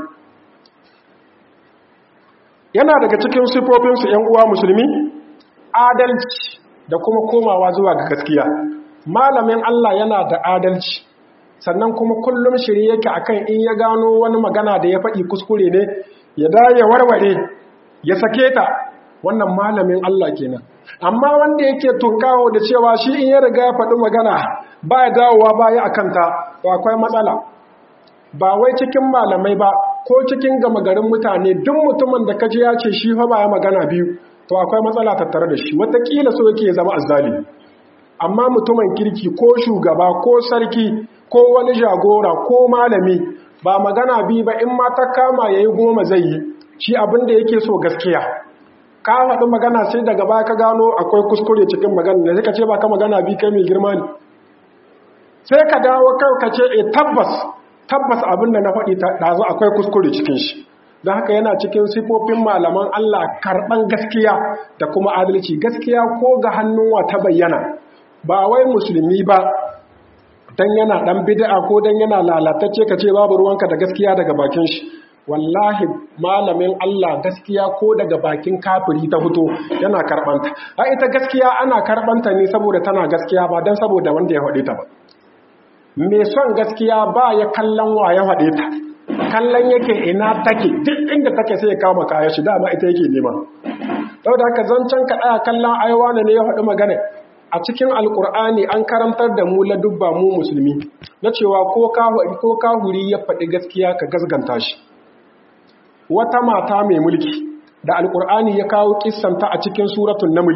Speaker 1: yana daga cikin sifofinsu ‘yan uwa musulmi adalci da kuma komawa zuwa ga gaskiya malamin Allah yana da adalci sannan kuma kullum shirye yake akan in ya gano wani magana da ya faɗi kuskure ne ya ya warware ya sake ta wannan malamin Allah kenan amma wanda yake tunkawo da cewa shi in ya riga ya faɗi magana ba ya dawowa baya akan ta to akwai matsala ba wai cikin malamai ba ko cikin gama garin mutane duk mutumin da kaji ya ce shi fa ba ya magana biyu to akwai matsala tattare da shi watakila so yake ya zama azzali amma mutumin kirki ko shugaba ko sarki ko wani jagora ko malami ba magana bi ba in ma ta kama yayi goma zai yi shi abin da yake so gaskiya ka faɗi magana sai daga baya ka gano akwai kuskure cikin magana da suka ce ba ka magana bi kai mai girma ne sai ka dawo kai ka ce e tabbas tabbas abin da na faɗi ɗazu akwai kuskure cikin shi don haka yana cikin sifofin malaman Allah karɓan gaskiya da kuma adalci gaskiya ko ga hannunwa ta bayyana ba wai musulmi ba dan yana dan bid'a ko dan yana lalatacce kace babu ruwanka da gaskiya daga bakin shi wallahi malamin Allah gaskiya ko daga bakin kafiri ta fito yana karbanta a ita gaskiya ana karbanta ne saboda tana gaskiya ba dan saboda wanda ya faɗe ta ba me son gaskiya ba ya kallon wa ya faɗe ta kallon yake ina take duk inda take sai ya kama kaya shi dama ita yake nema saboda haka zancen ka ɗaya kallon aiwa ne ya faɗi magana a cikin alkur'ani an karantar da mu ladubba mu musulmi na cewa ko kahuri ya faɗi gaskiya ka gasganta shi wata mata mai mulki da alkur'ani ya kawo kissanta a cikin suratun naml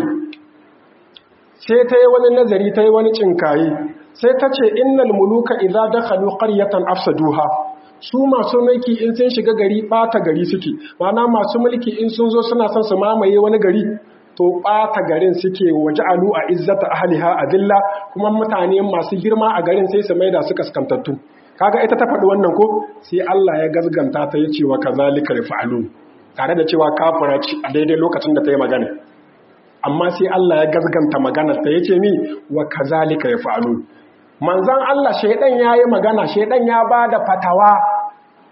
Speaker 1: sai ta yi wani nazari ta yi wani cinkaye sai ta ce innal muluka idza dakhalu qaryatan afsaduha su masu mulki in sun shiga gari bata gari suke mana masu mulki in sun zo suna son su mamaye wani gari to ɓata garin suke waje alu a izzata ahliha adilla kuma mutane masu girma a garin sai su maida su kaskantattu kaga ita ta faɗi wannan ko sai Allah ya gazganta ta yace wa kazalika yaf'alun tare da cewa kafira ce a daidai lokacin da ta yi magana amma sai Allah ya gazganta maganar ta yace mi wa kazalika yaf'alun manzon Allah shedan yayi magana shedan ya bada fatawa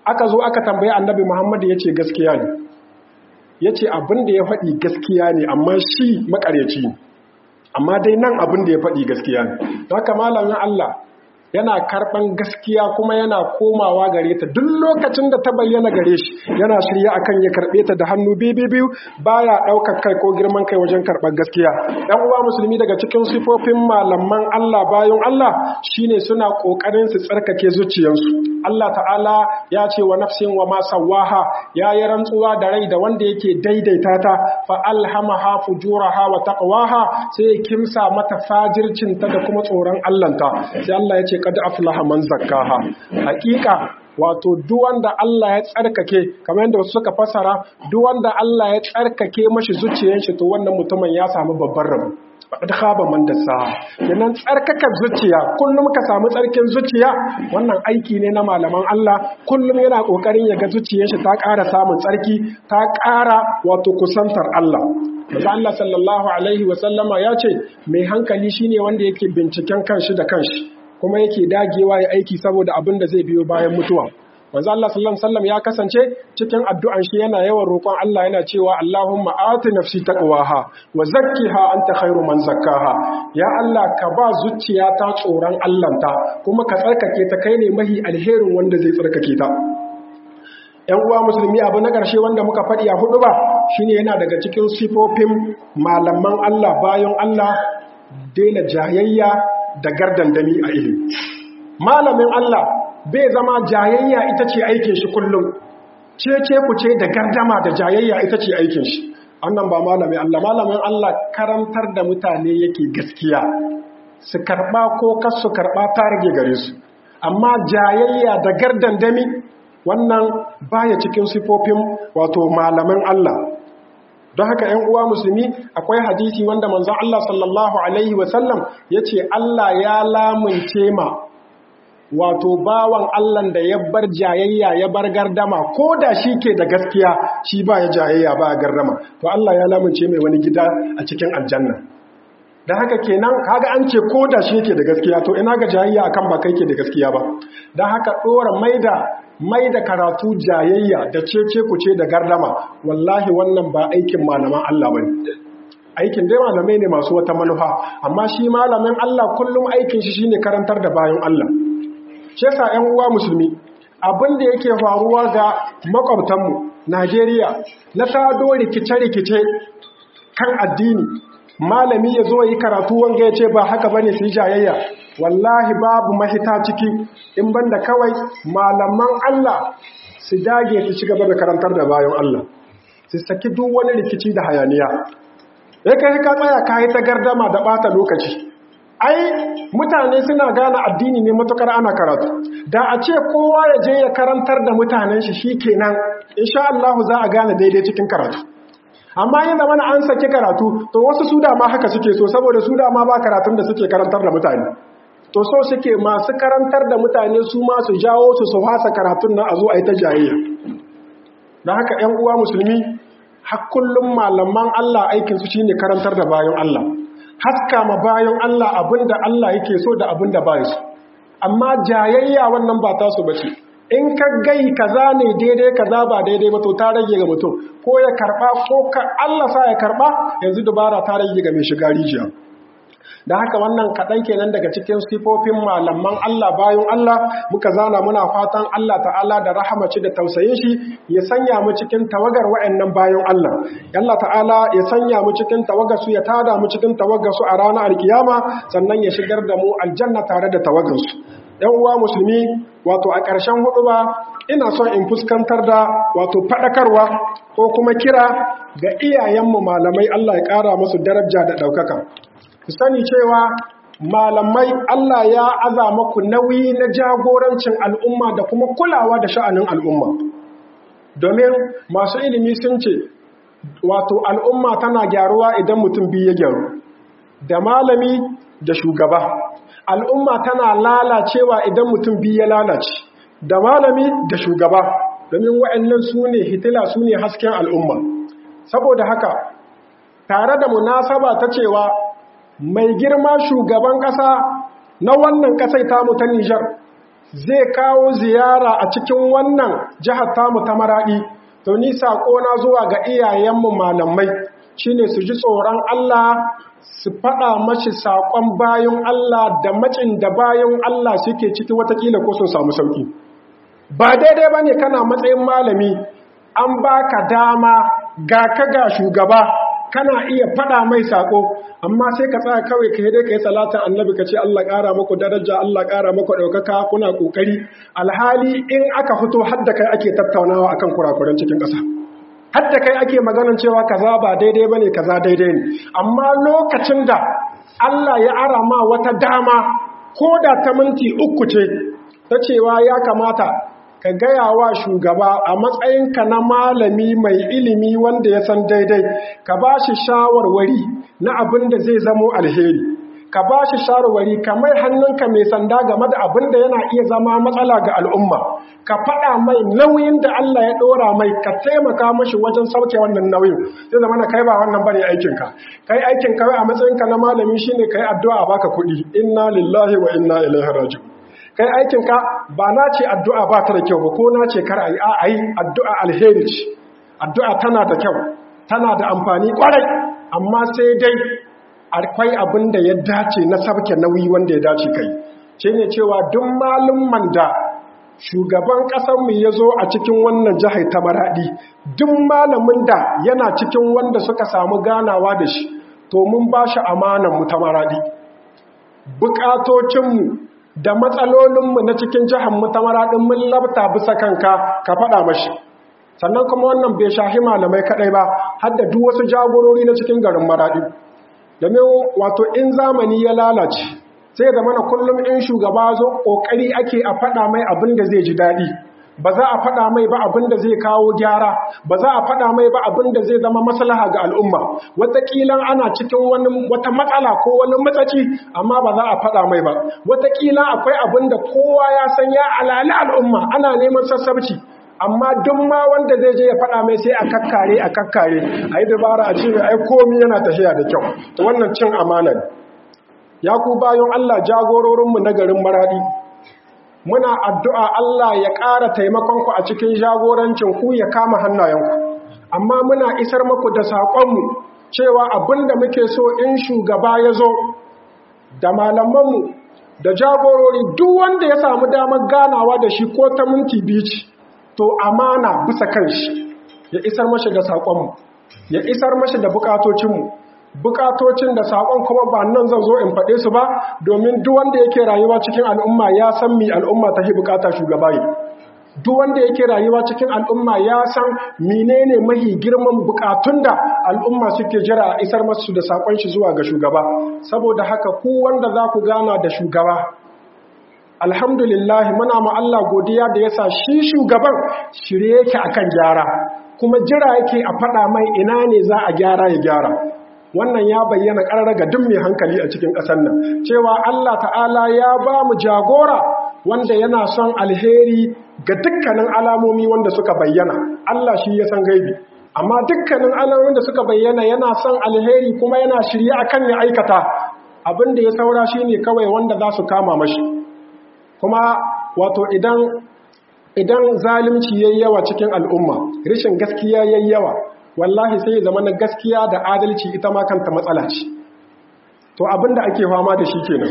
Speaker 1: aka zo aka tambayi annabi Muhammad ya ce gaskiya ne ya ce abin da ya faɗi gaskiya ne amma shi makaryaci ne amma dai nan abin da ya faɗi gaskiya ne haka malamin Allah yana karɓan gaskiya kuma yana komawa gare ta duk lokacin da ta bayyana gare shi yana shirya akan ya karɓe ta da hannu biyu biyu baya ɗaukar kai ko girman kai wajen karɓar gaskiya ɗan uwa musulmi daga cikin sifofin malaman Allah bayan Allah shine suna ƙoƙarin su tsarkake zuciyarsu Allah ta'ala ya ce wa nafsin wa ma sawaha ya yi rantsuwa da rai da wanda yake daidaita ta fa alhamaha fujuraha wa taqwaha sai ya kimsa mata fajircinta da kuma tsoron Allahnta sai Allah ya ce kad aflaha man zakkaha hakika wato duk wanda Allah ya tsarkake kamar yadda suka fasara duk wanda Allah ya tsarkake mashi zuciyar shi to wannan mutumin ya samu babban rabo faqad khaba man dasa kenan tsarkakar zuciya kullum ka samu tsarkin zuciya wannan aiki ne na malaman Allah kullum yana kokarin ya ga zuciyar shi ta ƙara samun tsarki ta ƙara wato kusantar Allah Maza Allah sallallahu alaihi wa sallama ya ce mai hankali shine wanda yake binciken kanshi da kanshi kuma yake dagewa ya aiki saboda abin da zai biyo bayan mutuwa manzo Allah sallallahu alaihi wasallam ya kasance cikin addu'an shi yana yawan roƙon Allah yana cewa Allahumma ati nafsi taqwaha wa zakkiha anta khairu man zakkaha ya Allah ka ba zuciya ta tsoron Allahnta kuma ka tsarkake ta kai ne mahi alherin wanda zai tsarkake ta ‘Yan uwa musulmi abu na ƙarshe wanda muka faɗi a hudu ba shine yana daga cikin sifofin malaman Allah bayan Allah daina jayayya da gardandami a ilimi. Malamin Allah bai zama jayayya ita ce aikin shi kullum, cece ku ce da gardama da jayayya ita ce aikin shi. Annan ba malamin Allah, malamin Allah karantar da mutane yake gaskiya, su karɓa ko kas su karɓa ta rage gare su. Amma jayayya da gardandami wannan baya cikin sifofin wato malamin Allah. don haka ‘yan uwa musulmi akwai hadisi wanda manzon Allah sallallahu Alaihi wasallam ya ce Allah ya lamunce ma wato bawan Allah da ya bar jayayya ya bar gardama ko da shi ke da gaskiya shi ba ya jayayya ba ya gardama to Allah ya lamunce mai wani gida a cikin aljanna da haka kenan kaga an ce ko da shi ke da gaskiya to ina ga jayayya akan ba kai ke da gaskiya ba don haka ɗora maida mai da karatu jayayya da cece ku ce da gardama wallahi wannan ba aikin malaman Allah bane aikin dai malamai ne masu wata manufa amma shi malamin Allah kullum aikin shi shine karantar da bayan Allah shi yasa ƴan uwa musulmi abin da yake faruwa ga makwabtanmu Najeriya na tado rikice-rikice kan addini malami ya zo yi karatu wanga ya ce ba haka bane su yi jayayya wallahi babu mahita ciki in banda kawai malaman Allah su dage su ci gaba da karantar da bayan Allah su saki duk wani rikici da hayaniya ya kai ka tsaya ka yi ta gardama da bata lokaci ai mutane suna gane addini ne matukar ana karatu da a ce kowa ya je ya karantar da mutanen shi shikenan insha Allah za a gane daidai cikin karatu amma yin zama an saki karatu to wasu su dama haka suke so saboda su dama ba karatun da suke karantar da mutane to so suke masu karantar da mutane su ma su jawo su su fasa karatun nan a zo a yi ta jayayya don haka ‘yan uwa musulmi har kullum malaman Allah aikinsu shi ne karantar da bayan Allah haska ma bayan Allah abin da Allah yake so da abin da ba su amma jayayya wannan ba tasu ba ce in ka gai kaza ne daidai kaza ba daidai ba to ta rage ga mutum ko ya karba ko ka Allah sa ya karba yanzu dubara ta rage ga mai shiga rijiya da haka wannan kaɗan kenan daga cikin sifofin malaman Allah bayan Allah muka zana muna fatan Allah ta'ala da rahamaci da tausayin shi ya sanya mu cikin tawagar wa'annan bayan Allah Allah ta'ala ya sanya mu cikin tawagar su ya tada mu cikin tawagar su a ranar alkiyama sannan ya shigar da mu aljanna tare da tawagar su ‘yan uwa musulmi wato a ƙarshen hudu ba ina son in fuskantar da wato faɗakarwa ko kuma kira ga iyayenmu malamai Allah ya ƙara musu daraja da ɗaukaka ku sani cewa malamai Allah ya aza maku nauyi na jagorancin al'umma da kuma kulawa da sha'anin al'umma domin masu ilimi sun ce wato al'umma tana gyaruwa idan mutum biyu ya gyaru da malami da shugaba al'umma tana lalacewa idan mutum biyu ya lalace da malami da shugaba domin wa'annan su ne hitila su ne hasken al'umma saboda haka tare da munasaba ta cewa mai girma shugaban ƙasa na wannan ƙasai tamu ta Nijar zai kawo ziyara a cikin wannan jihar tamu ta maraɗi to ni na zuwa ga iyayenmu malamai shine su ji tsoron Allah su faɗa mashi saƙon bayan Allah da macin da bayan Allah suke ciki watakila ko sun samu sauƙi ba daidai ba ne kana matsayin malami an baka dama ga ka ga shugaba kana iya faɗa mai saƙo amma sai ka tsaya kawai ka dai ka yi salatin annabi ka ce Allah ƙara maku daraja Allah ƙara maku ɗaukaka kuna ƙoƙari alhali in aka fito hadda kai ake tattaunawa akan kurakuran cikin ƙasa hadda kai ake maganan cewa kaza ba daidai bane kaza daidai ne amma lokacin da Allah ya ara ma wata dama ko da ta minti uku ce ta cewa ya kamata ka gaya wa shugaba a matsayinka na malami mai ilimi wanda ya san daidai ka ba shi shawarwari na abin da zai zamo alheri ka ba shi shawarwari ka mai hannunka mai sanda game da abin da yana iya zama matsala ga al'umma ka faɗa mai nauyin da Allah ya ɗora mai ka taimaka mashi wajen sauke wannan nauyin zai zama na kai ba wannan bane aikinka kai aikin kawai a matsayinka na malami shine kai addu'a baka kuɗi inna lillahi wa inna ilaihi raji'un kai aikinka ba na ce addu'a ba ta da kyau ba ko na ce kar a yi a yi addu'a alheri ce addu'a tana da kyau tana da amfani kwarai amma sai dai akwai abin da ya dace na sabke nauyi wanda ya dace kai ce ne cewa duk malumman da shugaban ƙasarmu ya zo a cikin wannan jihar ta maraɗi duk malamin da yana cikin wanda suka samu ganawa da shi to mun ba shi amananmu ta maraɗi buƙatocinmu da matsalolinmu na cikin jihanmu ta maraɗin mun labta bisa kanka ka faɗa mashi sannan kuma wannan bai shahi malamai kaɗai ba har da duk wasu jagorori na cikin garin maraɗi domin wato in zamani ya lalace sai da mana kullum in shugaba zo ƙoƙari ake a faɗa mai abin da zai ji daɗi ba za a faɗa mai ba abin da zai kawo gyara ba za a faɗa mai ba abin da zai zama maslaha ga al'umma wataƙila ana cikin wani wata matsala ko wani matsaci amma ba za a faɗa mai ba wataƙila akwai abin da kowa ya san ya alali al'umma ana neman sassabci amma duk ma wanda zai je ya faɗa mai sai a kakkare a kakkare a yi dabara a ce ai komi yana tafiya da kyau to wannan cin amana ya ku bayan Allah jagororinmu na garin maradi muna addu'a Allah ya ƙara taimakonku a cikin jagorancin ku ya kama hannayenku amma muna isar maku da saƙonmu cewa abin da muke so in shugaba ya zo da malamanmu da jagorori duk wanda ya samu damar ganawa da shi ko ta minti bici to amana bisa kan shi ya isar mashi da saƙonmu ya isar mashi da bukatocinmu bukatocin da saƙon kuma ba nan zan zo in faɗe su ba domin duk wanda yake rayuwa cikin al'umma ya san mi al'umma ta bukata shugaba yi duk wanda yake rayuwa cikin al'umma ya san menene mahi girman bukatun da al'umma suke jira a isar masu da saƙon shi zuwa ga shugaba saboda haka ku wanda za ku gana da shugaba alhamdulillah muna ma Allah godiya da yasa shi shugaban shirye yake akan gyara kuma jira yake a faɗa mai ina ne za a gyara ya gyara wannan ya bayyana ƙarar ga duk mai hankali a cikin ƙasar nan cewa Allah ta'ala ya ba mu jagora wanda yana son alheri ga dukkanin alamomi wanda suka bayyana Allah shi ya san gaibi amma dukkanin alamomin da suka bayyana yana son alheri kuma yana shirye akan ya aikata abin da ya saura shine kawai wanda za su kama mashi kuma wato idan idan zalunci yayi yawa cikin al'umma rashin gaskiya yayi yawa wallahi sai zama na gaskiya da adalci ita ma kanta matsala ce to abinda ake fama da shi kenan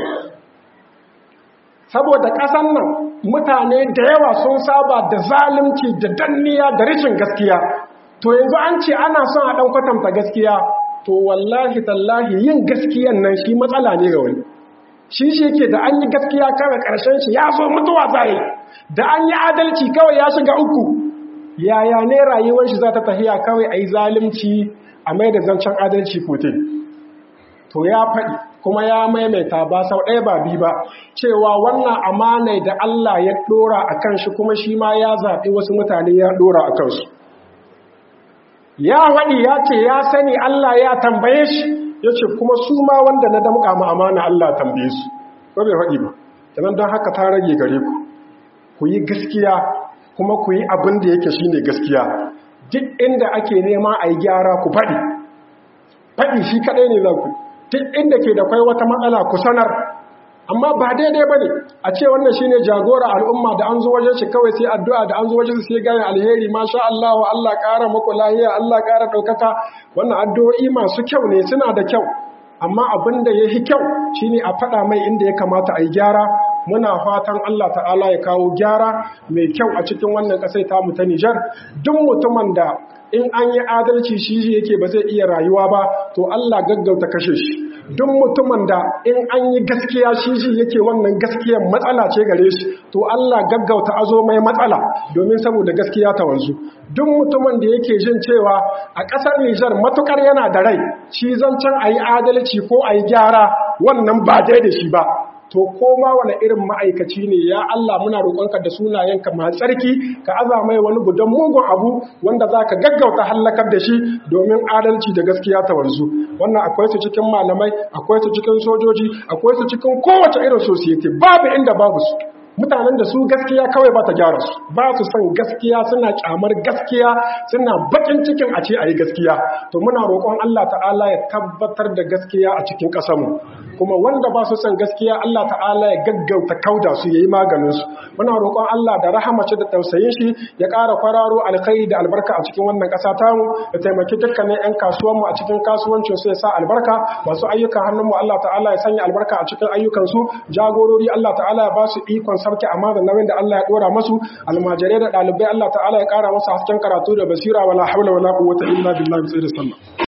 Speaker 1: saboda ƙasan nan mutane da yawa sun saba da zalunci da danniya da rashin gaskiya to yanzu an ce ana son a ɗan kwatanta gaskiya to wallahi tallahi yin gaskiyan nan shi matsala ne ga wani shi shi ke da an yi gaskiya kawai ƙarshen shi ya zo mutuwa zai da an yi adalci kawai ya shiga uku yaya ne rayuwar shi za ta tafiya kawai a yi zalimci a mai da zancen adalci kote to ya faɗi kuma ya maimaita ba sau ɗaya ba bi ba cewa wannan amanai da Allah ya ɗora a kan shi kuma shi ma ya zaɓi wasu mutane ya ɗora a kansu ya waɗi ya ce ya sani Allah ya tambaye shi ya ce kuma su ma wanda na damƙa ma amana Allah tambaye su ba bai faɗi ba kenan don haka ta rage gare ku ku yi gaskiya kuma ku yi abin da yake shine gaskiya duk inda ake nema a yi gyara ku faɗi faɗi shi kaɗai ne za ku duk inda ke da kwai wata matsala ku sanar amma ba daidai bane a ce wannan shine jagora al'umma da an zo wajen shi kawai sai addu'a da an zo wajen sai gane alheri masha Allah wa Allah ƙara muku lahiya Allah ƙara ɗaukaka wannan addu'o'i masu kyau ne suna da kyau amma abin da ya fi kyau shine a faɗa mai inda ya kamata a yi gyara muna fatan Allah ta'ala ya kawo gyara mai kyau a cikin wannan ƙasai tamu ta Nijar duk mutumin da in an yi adalci shi yake ba zai iya rayuwa ba to Allah gaggauta kashe shi duk mutumin da in an yi gaskiya shi shi yake wannan gaskiyar matsala ce gare shi to Allah gaggauta azo mai matsala domin saboda gaskiya ta wanzu duk mutumin da yake jin cewa a ƙasar Nijar matukar yana da rai shi zancen a yi adalci ko a yi gyara wannan ba dai da shi ba to koma wani irin ma'aikaci ne ya Allah muna roƙonka da sunayenka masu tsarki ka aza mai wani gudan mugun abu wanda za ka gaggauta hallakar da shi domin adalci da gaskiya ta wanzu wannan akwai su cikin malamai akwai su cikin sojoji akwai su cikin kowace irin society babu inda babu su mutanen da su gaskiya kawai ba ta gyara su ba su son gaskiya suna kyamar gaskiya suna bakin cikin a ce a yi gaskiya to muna roƙon Allah ta'ala ya tabbatar da gaskiya a cikin ƙasarmu kuma wanda ba su son gaskiya Allah ta'ala ya gaggauta kauda su yayi maganin su muna roƙon Allah da rahamace da tausayin shi ya ƙara kwararo alkhairi da albarka a cikin wannan ƙasa tamu ya taimaki dukkanin ƴan kasuwan mu a cikin kasuwancin su ya sa albarka masu ayyukan hannun mu Allah ta'ala ya sanya albarka a cikin ayyukan su jagorori Allah ta'ala ya ba su ikon sarki amma da nauyin da Allah ya dora masu almajirai da ɗalibai Allah ta'ala ya ƙara masa hasken karatu da basira wala haula wala quwwata illa billahi sallallahu